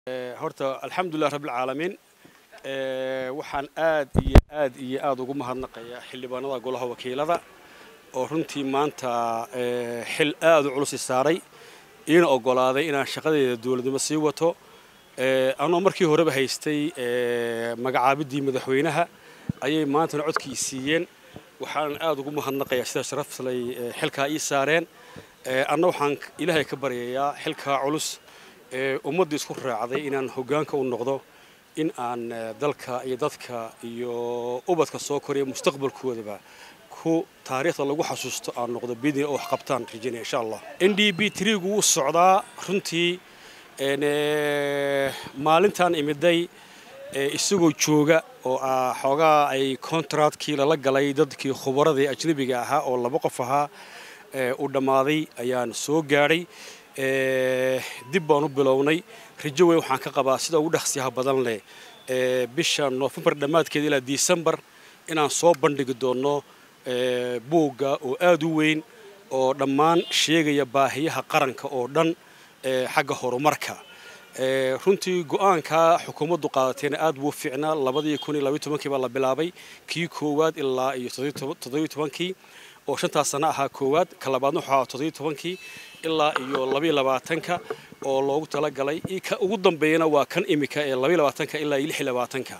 horta alxamdulilah rabbilcaalamiin waxaan aad iyo aad iyo aad ugu mahadnaqayaa xildhibaanada golaha wakiilada oo runtii maanta xil aad u culus i saaray iina oggolaaday inaan shaqadeeda dowladnimo sii wato anoo markii horeba haystay magacaabiddii madaxweynaha ayay maantana codkii siiyeen waxaan aad ugu mahadnaqayaa sida sharafslay xilkaa ii saareen anna waxaan ilaahay ka baryayaa xilkaa culus ee ummadda isku raacday inaan hoggaanka u noqdo in aan dalka iyo dadka iyo ubadka soo koraya mustaqbalkoodaba ku taariikhda lagu xasuusto aan noqdo bidni oo wax qabtaan rajaynaya insha allah n d b trigu wuu socdaa runtii maalintan imiday isagoo jooga oo ah xoogaa ay contractkii lala galay dadkii khubaradii ajnabiga ahaa oo laba qof ahaa u dhammaaday ayaan soo gaadhay dib baan u bilownay rajo weyn waxaan ka qabaa sida ugu dhaqsiyaha badan leh bisha noofembar dhammaadkeeda ilaa disembar inaan soo bandhigi doonno buugga oo aad u weyn oo dhammaan sheegaya baahiyaha qaranka oo dhan xagga horumarka runtii go-aanka xukuumaddu qaadateena aad buu fiicnaa labadii kun iyo labaiy tobankii baa la bilaabay kii koowaad ilaa iyo toddobiy tobankii oo shantaas sana ahaa koowaad ka labaadna wuxuu ahaa toddobiy tobankii ilaa iyo labayo labaatanka oo loogu talagalay ka ugu dambeeyana waa kan imika ee labayo labaatanka ilaa iyo lix iyo labaatanka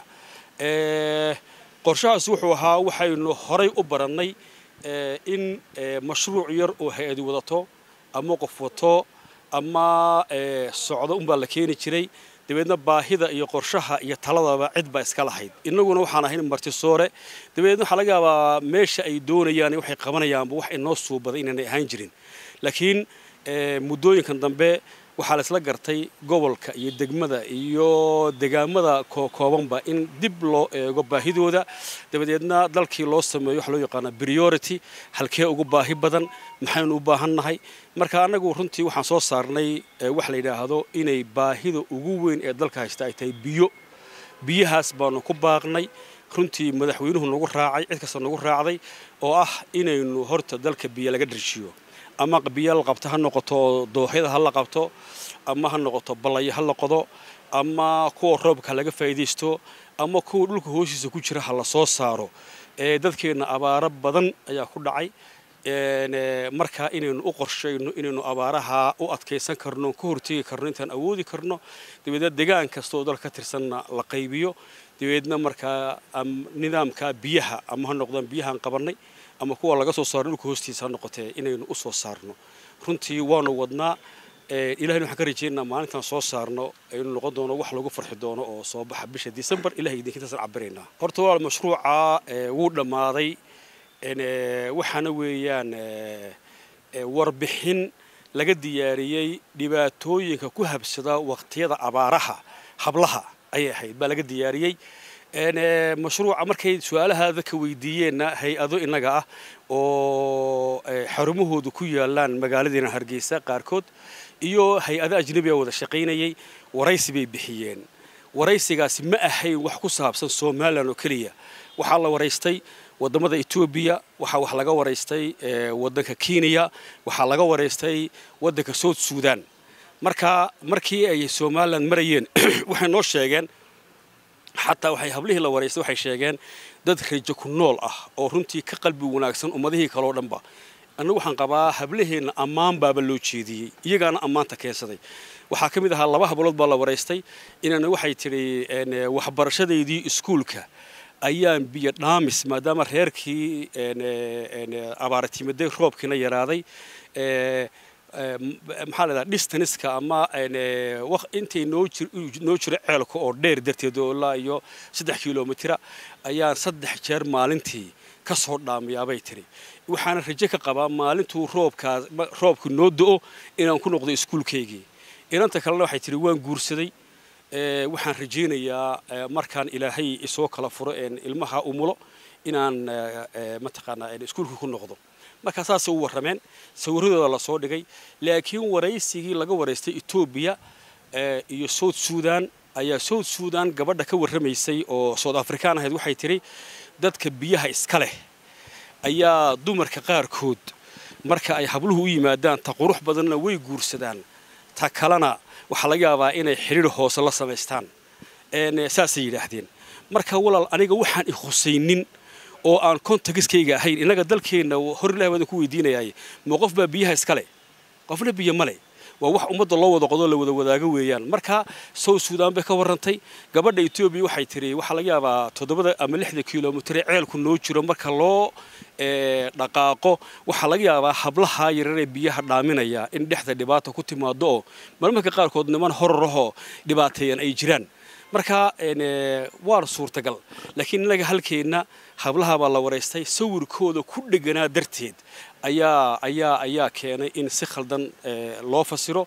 qorshahaas wuxuu ahaa waxaynu horay u barannay in mashruuc yar oo hay-adi wadato ama qof wato ama socdo unbaa la keeni jiray dabeedna baahida iyo qorshaha iyo taladaba cid baa iska lahayd innaguna waxaan ahayn martisoore dabeedna waxaa laga yaabaa meesha ay doonayaan waxay qabanayaanba wax inoo suubaday inaanay ahaan jirin laakiin muddooyinkan dambe waxaa la isla gartay gobolka iyo degmada iyo degaamada koobanba in dib loo eego baahidooda dabadeedna dalkii loo sameeyo waxa loo yaqaana priority halkee ugu baahi badan maxaynu u baahan nahay marka annagu runtii waxaan soo saarnay wax la yidhaahdo inay baahida ugu weyn ee dalka haysta ay tahay biyo biyahaas baanu ku baaqnay runtii madaxweynuhu nagu raacay cid kasta nagu raacday oo ah inaynu horta dalka biyo laga dharjiyo ama biyo la qabto ha noqoto dooxyada ha la qabto ama ha noqoto ballayo ha la qodo ama kuwa roobka laga faa'iidaysto ama kuwa dhulka hoostiisa ku jira ha la soo saaro ee dadkeenna abaaro badan ayaa ku dhacay markaa inaynu u qorshayno inaynu abaaraha u adkaysan karno ka hortegi karno intaan awoodi karno dabeedna degaan kastaoo dalka ka tirsanna la qaybiyo dabeedna markaa nidaamka biyaha ama ha noqdaan biyahaan qabannay ama kuwa laga soo saaro dhulka hoostiisa ha noqotee inaynu u soo saarno runtii waanu wadnaa ilahayna waxaan ka rajeynaa maalintaan soo saarno aynu noqon doono wax lagu farxi doono oo soo baxa bisha disembar ilahay idinkintaasaan cabiraynaa horta walaal mashruuca wuu dhammaaday waxaana weeyaan warbixin laga diyaariyey dhibaatooyinka ku habsada waqtiyada abaaraha hablaha ayay ahayd baa laga diyaariyey mashruuca markay su-aalahaada ka weydiiyeenna hay-ado innaga ah oo xarumahoodu ku yaalaan magaaladeena hargeysa qaarkood iyo hay-ado ajnabiga wada shaqaynayay waraysi bay bixiyeen waraysigaasi ma ahayn wax ku saabsan somalilan oo keliya waxaa la waraystay wadamada etoobiya waxaa wax laga waraystay wadanka kenya waxaa laga waraystay wadanka south sudan marka markii ay somalilan marayeen waxay noo sheegeen xataa waxay hablihii la waraystay waxay sheegeen dad rajo ku nool ah oo runtii ka qalbi wanaagsan ummadihii kaleo dhanba annagu waxaan qabaa hablaheenna ammaan baaba loo jeediyey iyagaana ammaanta keensaday waxaa ka mid ahaa laba hablood baa la waraystay inana waxay tidhi waxbarashadaydii iskuulka ayaan biyo dhaamis maadaama reerkii abaaratimaday roobkiina yaraaday maxaa la dhaha distaniska ama intay noo noo jiro ceelka oo dheer darteed oo ilaa iyo saddex kilomitira ayaan saddex jeer maalintii ka soo dhaamiyaabay tiri waxaana rajo ka qabaa maalintuu roobkaas roobku noo do-o inaan ku noqdo iskuulkaygii inanta kalena waxay tihi waan guursaday waxaan rajaynayaa markaan ilaahay isoo kala furo ilmaha umulo inaan mataqaanaa iskuulka ku noqdo markaa saasay u warrameen sawiradooda lasoo dhigay laakiin waraysigii laga waraystay etoobiya iyo south sudan ayaa south sudan gabadha ka warramaysay oo south african ahayd waxay tidhi dadka biyaha iska leh ayaa dumarka qaarkood marka ay habluhu u yimaadaan ta qurux badanna way guursadaan ta kalena waxaa laga yaabaa inay xidhiir hoose la samaystaan saasay yidhaahdeen marka walaal aniga waxaan i khusaynin oo aan kontagiskayga ahayn innaga dalkeenna hor ilahi baan ku weydiinayaay ma qof baa biyaha iskale qofna biyo male waa wax ummadda loo wada qodo la wada wadaago weeyaan marka south sudan bay ka warrantay gabadha etoobiya waxay tiri waxaa laga yaabaa toddobada ama lixda kilomitare ceelku noo jiro marka loo dhaqaaqo waxaa laga yaabaa hablaha yararee biyaha dhaaminaya in dhexda dhibaata ku timaado oo marmarka qaarkood niman horarahoo dhibaateeyan ay jiraan marka waa suurtagal laakiin innaga halkeenna hablaha baa la waraystay sawirkooda ku dheganaa darteed ayaa ayaa ayaa keenay in si khaldan loo fasiro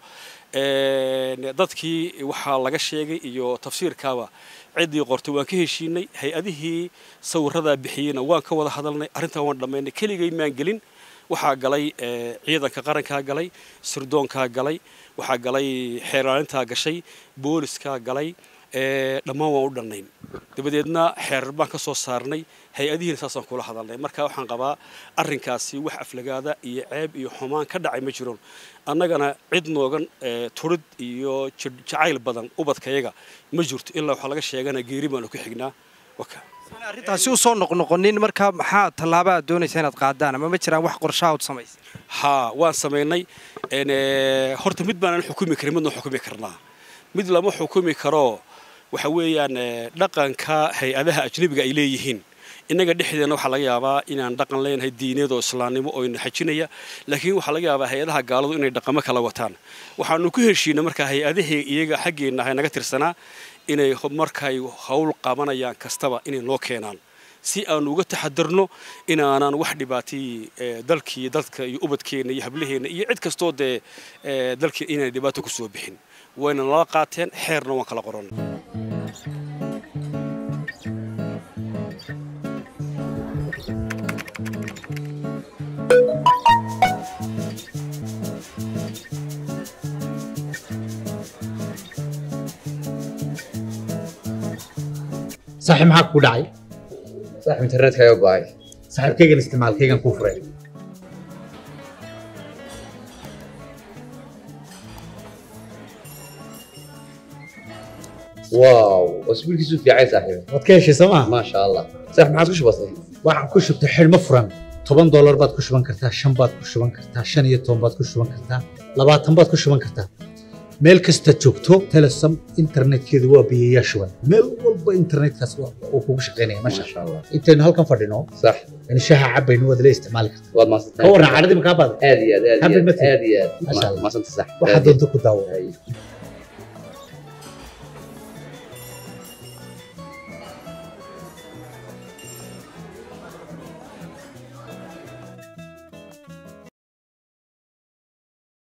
dadkii waxaa laga sheegay iyo tafsiirkaaba ciddii qortay waan ka heshiinay hay-adihii sawiradaa bixiyeyna waan ka wada hadalnay arrintan waan dhammaynay keligay maan gelin waxaa galay ciidanka qarankaa galay sirdoonkaa galay waxaa galay xeeraalintaa gashay booliskaa galay dhammaan waan u dhannayn dabadeedna xeerar baan ka soo saarnay hay-adihiina saasaan kula hadalnay marka waxaan qabaa arrinkaasi wax aflagaada iyo ceeb iyo xumaan ka dhacay ma jiroon annagana cid noogan turid iyo jacayl badan ubadkayaga ma jirto ilaa waxaa laga sheegana geeri baanu ku xignaa arrintaasi u soo noqnoqonin markaa maxaa tallaaba aad doonaysa inaad qaadaan ama ma jiraan wax qorshaha ud samaysa haa waan samaynay horta mid baanan xukumi karin midna xukumi karnaa mid lama xukumi karo waxa weeyaan dhaqanka hay-adaha ajnabiga ay leeyihiin innaga dhexdeena waxaa laga yaabaa inaan dhaqan leenahay diineed oo islaamnimo oo ina xajinaya laakiin waxaa laga yaabaa hay-adaha gaaladu inay dhaqamo kala wataan waxaanu ku heshiinay markaa hay-adahii iyaga xaggeenna ahay naga tirsanaa inay markay howl qabanayaan kastaba inay noo keenaan si aanu uga taxadarno inaanaan wax dhibaatay dalkii dadka iyo ubadkeenna iyo hablaheenna iyo cid kastoo dee dalkii inaan dhibaato ku soo bixin wayna nala qaateen xeerna waan kala qoran saaxiib maxaa ku dhacay saaxiib internetkaaga go'ay saaxiibkaygan isticmaalkaygan kuu furay waaw wasbiilkiisu fiicay saaxiib waad ka heshay soo maa maasha allah saaxiib maxaad ku shubatay waxaan ku shubtay xidhmo furan toban doolar baad ku shuban kartaa shan baad ku shuban kartaa shan iyo toban baad ku shuban kartaa labaatan baad ku shuban kartaa meel kasta joogto telesom internetkeedu waa biyayaa shuban meel walba internetkaas uu kugu shaqaynaya masha maasha allah intaynu halkan fadhino sax in shaha cabaynu waad la isticmaali kartaa waad maasantay ka warran cadhadii makaa baada aad iyo aad aad iyo Happy aad birthday. aad iyo Masha aad Allah. maasanta saaxiib waxaad doonto ku daawo Ay.